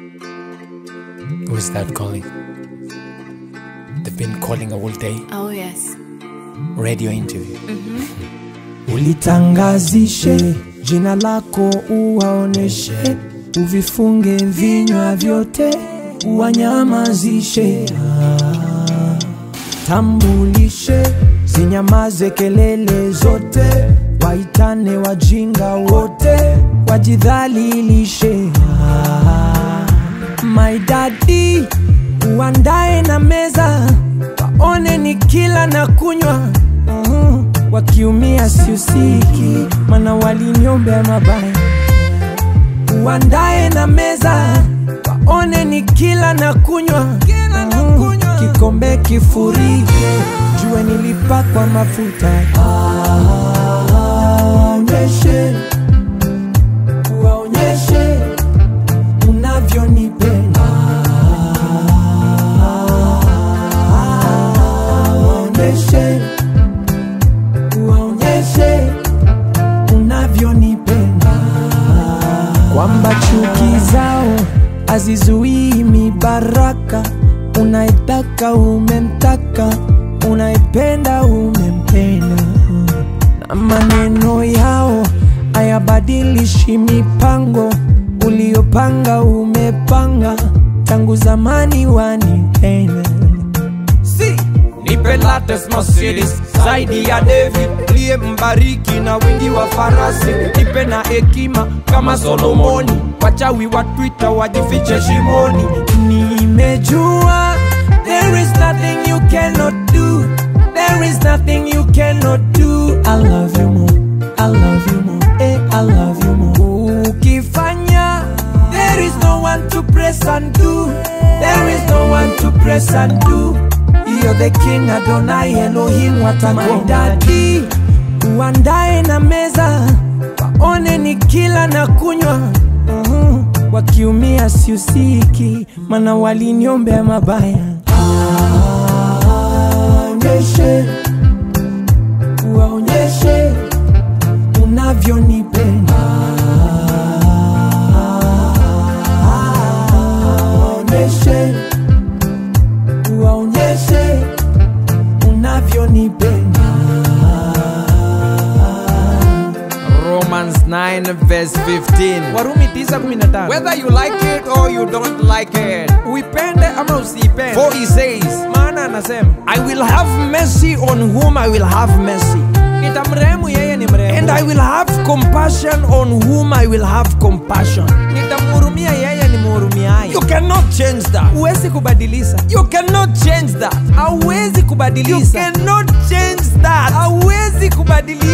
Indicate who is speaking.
Speaker 1: Who is that calling? They've been calling all day.
Speaker 2: Oh, yes.
Speaker 1: Radio interview.
Speaker 3: ulitangazishe jina lako uwaoneshe uvifunge vinywa vyote uwanyamazishe Ah. tambulishe zinyamaze kelele zote waitane wajinga wote wajidhalilishe Ah. my daddy uandae na meza waone ni kila na kunywa Mhm. wakiumia siusiki mana waliniombea mabaya uandae na meza waone ni kila na kunywa Mhm. kikombe kifurike jue nilipakwa mafuta Waonyeshe, waonyeshe unavyonipenda waonyeshe waonyeshe unavyonipenda kwamba chuki zao hazizuii mibaraka unaitaka umemtaka unaipenda umempenda na maneno yao hayabadilishi mipango uliopanga umepanga tangu zamani wanipenda
Speaker 4: si nipe latest Mercedes zaidi ya David liye mbariki na wingi wa farasi nipe na hekima kama Solomoni wachawi wa Twitter wajifiche shimoni
Speaker 3: nimejua there is nothing you cannot do there is nothing you cannot do i love you more i love you more eh, i love you more ukifanya there is no one to press and do there is no one to press and do you're the king adonai elohim watamaidadi uandae na meza waone ni kila na kunywa Mhm. wakiumia siusiki mana waliniombea mabaya waonyeshe waonyeshe unavyonipenda waonyeshe waonyeshe unavyonipenda
Speaker 4: Romans 9 verse 15
Speaker 3: warumi 9:15
Speaker 4: whether you like it or you don't like it
Speaker 3: uipende ama usiipende
Speaker 4: for he says
Speaker 3: maana anasema
Speaker 4: I will have mercy on whom I will have mercy
Speaker 3: nitamrehemu yeye ni
Speaker 4: and
Speaker 3: mrehemu
Speaker 4: I will have compassion on whom I will have compassion
Speaker 3: nitamhurumia yeye ni mhurumiaye
Speaker 4: you cannot change that
Speaker 3: huwezi kubadilisha
Speaker 4: you cannot change that
Speaker 3: hauwezi
Speaker 4: you
Speaker 3: kubadilisha
Speaker 4: cannot change that
Speaker 3: hauwezi kubadilisha